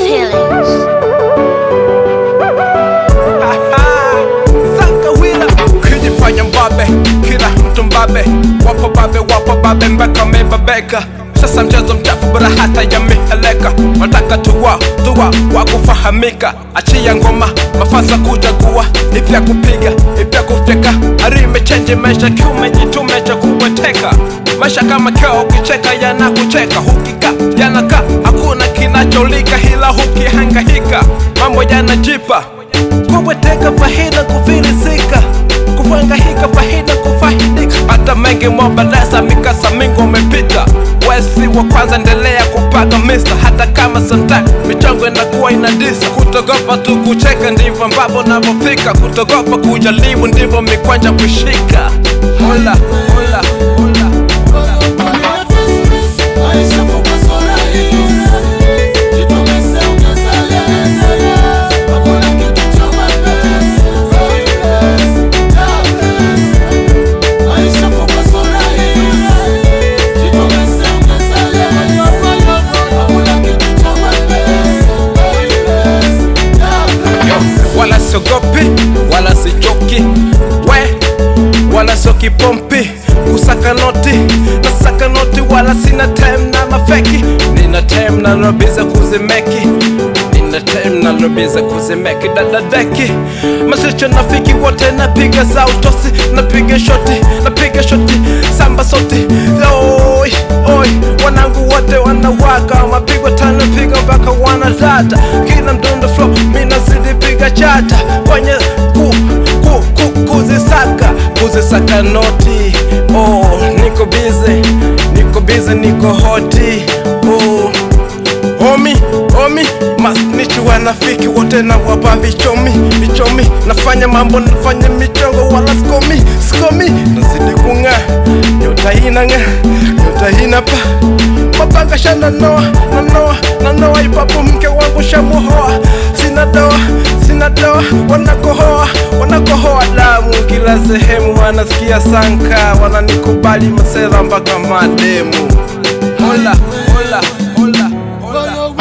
feelings. Sankawila ukijifanya mbabe, kila mtu mbabe, wapo babe, wapo babe mpaka wamebabeka. Sasa mchezo mchafu bora hata yameheleka, wataka tuwa tuwa wa kufahamika. Achia ngoma mafasa kuchagua, ipi ya kupiga, ipi ya kufyeka. Hari imechenji maisha, kiume jitume cha kubweteka. Maisha kama keo, ukicheka yanakucheka, hukika yanaka, hakuna kinacholika, hila hukihangaika, mambo yanajipa kubweteka faida kufilisika kufangahika faida kufaidika hata mengi mobalesa mikasa mingi umepita wesi wa kwanza endelea kupaga mista hata kama santa michongo inakuwa inadisa kutogopa tu kucheka ndivyo ambavyo navyofika kutogopa kujaribu ndivyo mikwanja kushika hola hola hola wala siogopi wala sichoki we wala sio kipompi kusaka noti na saka noti wala sina time na mafeki nina time na lobiza kuzimeki nina time na lobiza kuzimeki dadadeki masicho nafiki wote napiga za utosi napiga shoti napiga shoti samba soti oi oi wanangu wote wanawaka mapigwa tano piga mpaka wanadata kila mdundo flow mina zidi piga chata kwenye ku, ku, ku, kuzisaka kuzisaka noti oh, niko bize niko bize niko hoti oh. Omi, omi, masnichi wanafiki wote na wapa vichomi, vichomi Nafanya mambo, nafanya michongo wala sikomi, sikomi Nazidi kung'aa, nyota inang'aa, nyota inapa Mapanga shana noa, na noa, na noa Ipapo mke wangu shamuhoa, sina doa, sina doa Wanakohoa, wanakohoa damu kila sehemu Wanasikia sanka, wananikubali masela mpaka mademu Hola, hola, hola, hola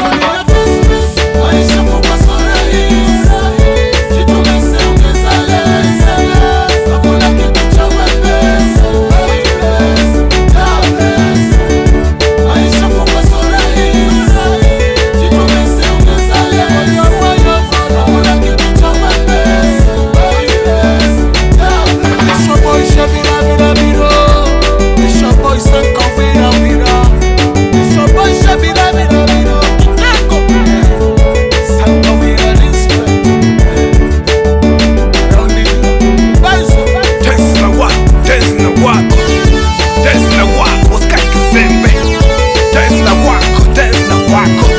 Tezi na wako, tezi na wako, tezi na wako, usikae kizembe. Tezi na wako, tezi na wako.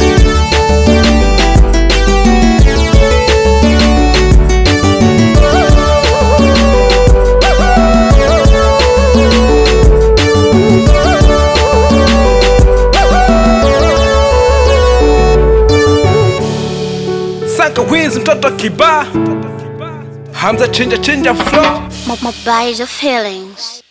Sanka wizi mtoto kibaa Hamza chinja chinja flow My, my body's your feelings.